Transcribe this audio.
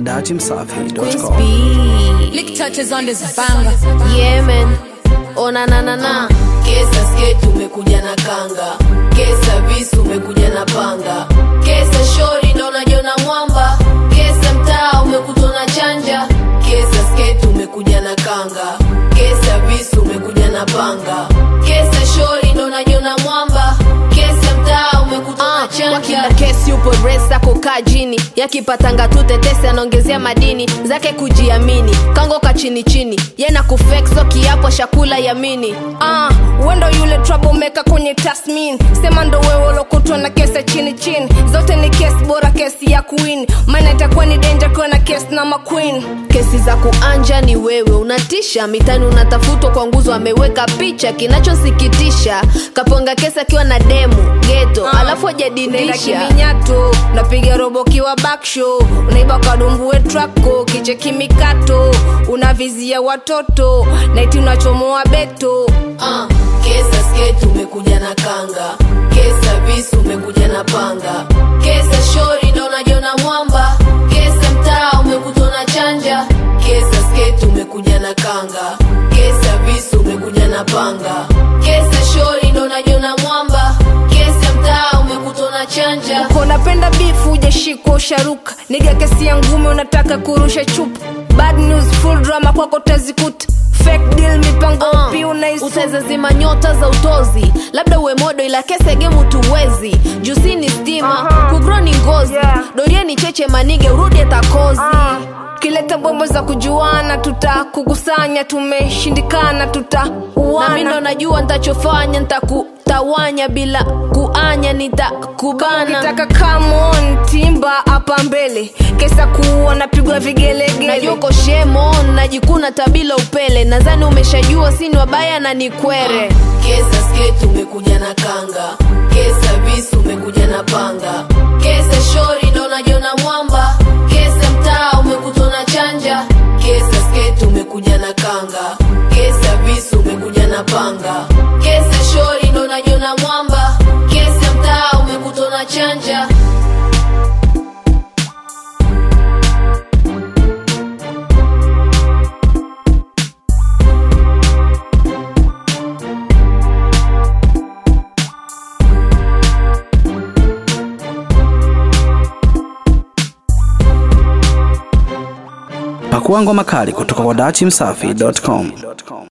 datimsafi.com. Lick touches on this banger. Yeah, man. Oh, na na na na. Kesa skate umekuja na kanga, kesa visu umekuja na panga, kesa shori ndo unajiona mwamba, kesa mtaa umekutwa na chanja, kesa skate umekuja na kanga, kesa visu umekuja na panga, kesa shori ndo unajiona mwamba, kesa mtaa umekutwa na Kwa chanja. kila kesi upo resa kukaa jini yakipatanga tu tetesi anaongezea madini zake kujiamini kangoka chini chini yena kufekso kiapo shakula yamini Ah, wendo yule troublemaker kwenye tasmin sema ndo wewe ulokutwa na kesi chini chini zote ni kesi bora kesi ya queen maana itakuwa ni danger kuwa na kesi na maqueen kesi za kuanja ni wewe unatisha mitani unatafutwa kwa nguzo ameweka picha kinachosikitisha kaponga kesi akiwa na demu geto alafu Nenda ajadindisha kiminyato napiga robo kiwa backshow unaiba kadumbue trako kiche kimikato unavizia watoto naiti unachomoa beto Ah, kesa skate umekuja na kanga, kesa visu umekuja na panga, kesa shori ndo unajiona mwamba, kesa mtaa umekutwa na chanja, kesa skate umekuja na kanga, kesa visu umekuja na panga, kesa shori ndo unajiona mwamba, kesa mtaa umekutwa na chanja. uko unapenda bifu ujashikwa usharuka niga kesi ya ngume unataka kurusha chupa bad news full drama kwako tazikuta fake deal mipango Uh, pi unaisuka utazazima nyota za utozi labda uwe modo ila kese gemu tuwezi jusi ni stima Aha. kugro ni ngozi Yeah. dorie ni cheche manige urudi atakozi Ah, kileta bombo za kujuana tutakukusanya tumeshindikana na mi ndo tutauana najua ntachofanya ntakutawanya bila kuanya nitakubana ukitaka come on timba hapa mbele kesa kuua napigwa vigelegele najoko shemon najikuna tabila upele nadhani umeshajua sini wabaya na ni kwere Kesa skate umekuja na kanga, kesa visu umekuja na panga, kesa shori ndo unajiona mwamba, kesa mtaa umekutwa na chanja, kesa skate umekuja na kanga, kesa visu umekuja na panga, kesa shori ndo unajiona mwamba, kesa mtaa umekutwa na chanja. Pakua ngoma kali kutoka kwa datimsafi.com.